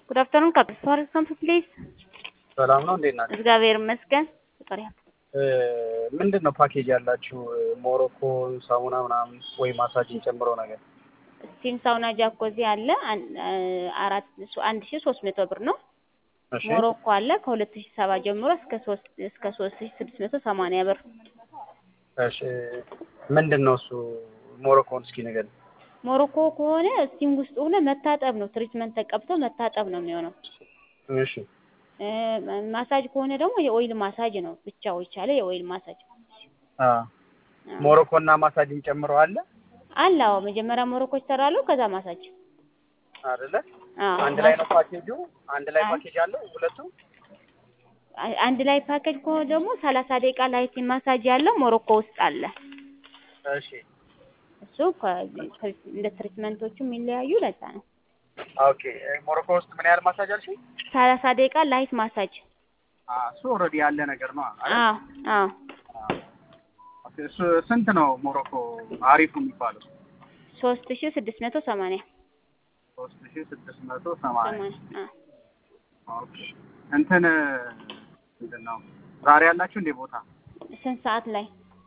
ጉድ አፍተርኑን ካፒታል ካምፕ ፕሊዝ። ሰላም ነው፣ እንዴት ናቸው? እግዚአብሔር ይመስገን። ፈጣሪ ምንድን ነው ፓኬጅ ያላችሁ? ሞሮኮ ሳሙና ምናምን ወይ ማሳጅን ጨምሮ ነገር? ስቲም ሳውና ጃኮዚ አለ አን- አራት አንድ ሺ ሶስት መቶ ብር ነው። እሺ ሞሮኮ አለ ከሁለት ሺ ሰባ ጀምሮ እስከ ሶስት እስከ ሶስት ሺ ስድስት መቶ ሰማንያ ብር። እሺ ምንድን ነው እሱ? ሞሮኮን እስኪ ነገር ሞሮኮ ከሆነ ስቲም ውስጥ ሆነ መታጠብ ነው። ትሪትመንት ተቀብቶ መታጠብ ነው የሚሆነው። እሺ እ ማሳጅ ከሆነ ደግሞ የኦይል ማሳጅ ነው ብቻው የቻለ የኦይል ማሳጅ አ ሞሮኮ እና ማሳጅን ጨምሮ አለ አለ። አዎ መጀመሪያ ሞሮኮ ይሰራሉ፣ ከዛ ማሳጅ። አይደለ? አዎ አንድ ላይ ነው ፓኬጁ? አንድ ላይ አይ። ፓኬጅ አለው ሁለቱ? አ- አንድ ላይ ፓኬጅ ከሆነ ደግሞ ሰላሳ ደቂቃ ላይት ማሳጅ ያለው ሞሮኮ ውስጥ አለ። እሺ እሱ ከ- ከ- እንደ ትሪትመንቶቹ የሚለያዩ ለዛ ነው። ኦኬ። ሞሮኮ ውስጥ ምን ያህል ማሳጅ አልሽኝ? ሰላሳ ደቂቃ ላይት ማሳጅ። አ እሱ ኦልሬዲ ያለ ነገር ነው አይደል? አዎ አዎ ኦኬ። እሱ ስንት ነው ሞሮኮ አሪፉ የሚባለው? ሶስት ሺ ስድስት መቶ ሰማንያ ሶስት ሺህ ስድስት መቶ ሰማንያ ሰማንያ አዎ ኦኬ። እንትን ምንድን ነው ዛሬ ያላችሁ እንዴ ቦታ? ስንት ሰዓት ላይ?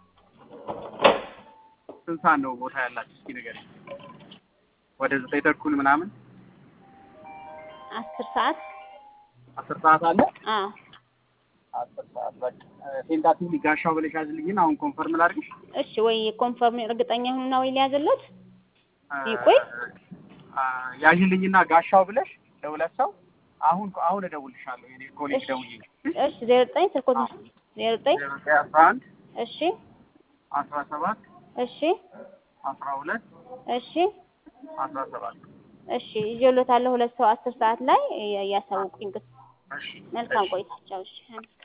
ስንት ሰዓት ነው ቦታ ያላችሁ? እስኪ ንገረኝ። ወደ ዘጠኝ ተኩል ምናምን አስር ሰዓት አስር ሰዓት አለ። አዎ አስር ሰዓት በቃ ቴንታቲቭ ጋሻው ብለሽ ያዝልኝና አሁን ኮንፈርም ላድርግሽ። እሺ ወይ ኮንፈርም እርግጠኛ ሁኑና ወይ ሊያዝለት ይቆይ። አ፣ ያዥልኝና ጋሻው ብለሽ ለሁለት ሰው አሁን አሁን እደውልልሻለሁ። የኔ ኮሌጅ እሺ። ደውዬ እሺ ዜሮ ዘጠኝ ስልኮት ዜሮ ዘጠኝ ዜሮ ዘጠኝ አስራ አንድ እሺ አስራ ሰባት እሺ አስራ ሁለት እሺ አስራ ሰባት እሺ ይዤሎታለሁ ሁለት ሰው አስር ሰዓት ላይ እያሳውቁኝ። እሺ መልካም እሺ። ቆይታቸው። እሺ